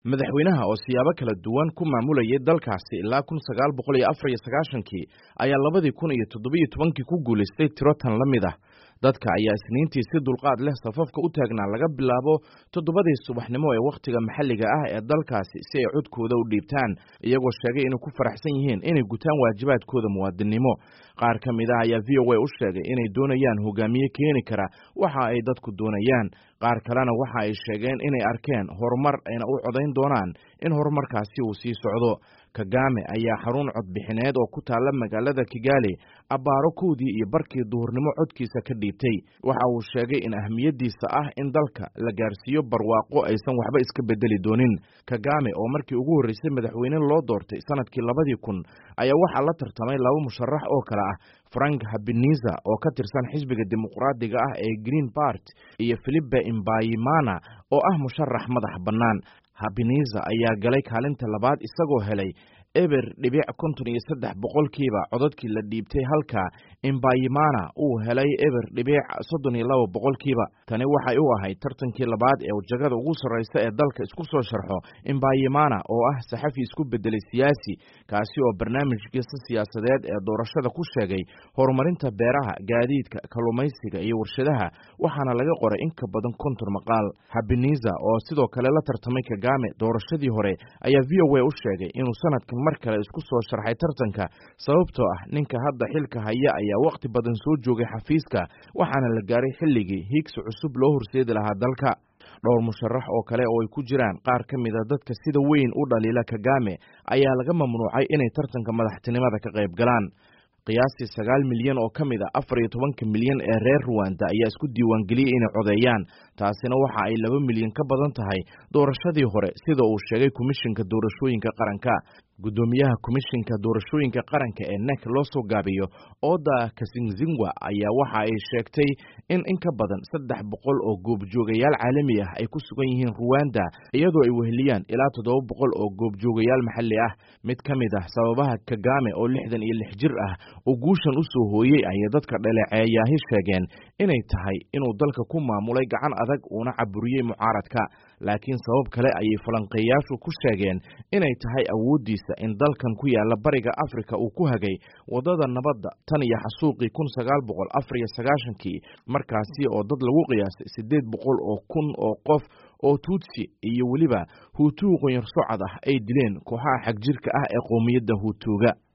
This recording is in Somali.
madaxweynaha oo siyaabo kala duwan ku maamulayay dalkaasi ilaa kun sagaal boqol iyo afar iyo sagaashankii ayaa labadii kun iyo toddobiyo tobankii ku guulaystay tiro tan la mid ah dadka ayaa isniintii si dulqaad leh safafka u taagnaa laga bilaabo toddobadii subaxnimo ee wakhtiga maxalliga ah ee dalkaasi si ay codkooda u dhiibtaan iyagoo sheegay inay ku faraxsan yihiin inay gutaan waajibaadkooda muwaadinnimo qaar ka mid ah ayaa v o a u sheegay inay doonayaan hogaamiye keeni kara waxa ay dadku doonayaan qaar kalena waxa ay sheegeen inay arkeen horumar ayna u codayn doonaan in horumarkaasi uu sii socdo kagame ayaa xarun codbixineed oo ku taalla magaalada kigali abbaaro kowdii iyo barkii duhurnimo codkiisa ka dhiibtay waxa uu sheegay in ahmiyaddiisa ah in dalka la gaarsiiyo barwaaqo aysan waxba iska bedeli doonin kagame oo markii ugu horreysay madaxweyne loo doortay sanadkii labadii kun ayaa waxaa la tartamay laba musharax oo kale ah frank habeniza oo ka tirsan xisbiga dimuqraadiga ah ee green bart iyo filipe imbayimana oo ah musharax madax bannaan habeniza ayaa galay kaalinta labaad isagoo helay eber dhibic konton iyo saddex boqolkiiba codadkii la dhiibtay halka imbayimana uu helay eber dhibic soddon iyo laba boqolkiiba tani waxay u ahayd tartankii labaad ee jagada ugu sarreysa ee dalka isku soo sharxo imbayimana oo ah saxafi isku bedelay siyaasi kaasi oo barnaamijkiisa siyaasadeed ee doorashada ku sheegay horumarinta beeraha gaadiidka kalluumaysiga iyo warshadaha waxaana laga qoray in ka badan konton maqaal habeniza oo sidoo kale la tartamay kagame doorashadii hore ayaa v o a u sheegay inuu sanadkan mar kale isku soo sharxay tartanka sababtoo ah ninka hadda xilka haya ayaa wakhti badan soo joogay xafiiska waxaana la gaaray xilligii hiigsi cusub loo horseedi lahaa dalka dhowr musharax oo kale oo ay ku jiraan qaar ka mid a dadka sida weyn u dhaliila kagame ayaa laga mamnuucay inay tartanka madaxtinimada ka qayb galaan qiyaastii sagaal milyan oo ka mid a afar iyo tobanka milyan ee reer ruwanda ayaa isku diiwaangeliyey inay codeeyaan taasina waxa ay laba milyan ka badan tahay doorashadii hore sida uu sheegay komishinka doorashooyinka qaranka guddoomiyaha komishinka doorashooyinka qaranka ee nek loo soo gaabiyo oda kasingzingwa ayaa waxa ay sheegtay in in ka badan saddex boqol oo goobjoogayaal caalami ah ay ku sugan yihiin ruwanda iyadoo ay weheliyaan ilaa toddoba boqol oo goobjoogayaal maxalli ah mid ka mid ah sababaha kagame oo lixdan iyo lix jir ah oo guushan u soo hooyey ayay dadka dhaleeceeyaahi sheegeen inay tahay inuu dalka ku maamulay gacan adag uuna caburiyey mucaaradka laakiin sabab kale ayay falanqeeyaashu ku sheegeen inay tahay awooddiisa in dalkan ku yaalla bariga afrika uu ku hagay waddada nabadda tan iyo xasuuqii kun sagaal boqol afar iyo sagaashankii markaasi oo dad lagu qiyaasay siddeed boqol oo kun oo qof oo tuutsi iyo weliba huutuu qonyar socod ah ay dileen kooxaha xagjirka ah ee qowmiyadda huutuuga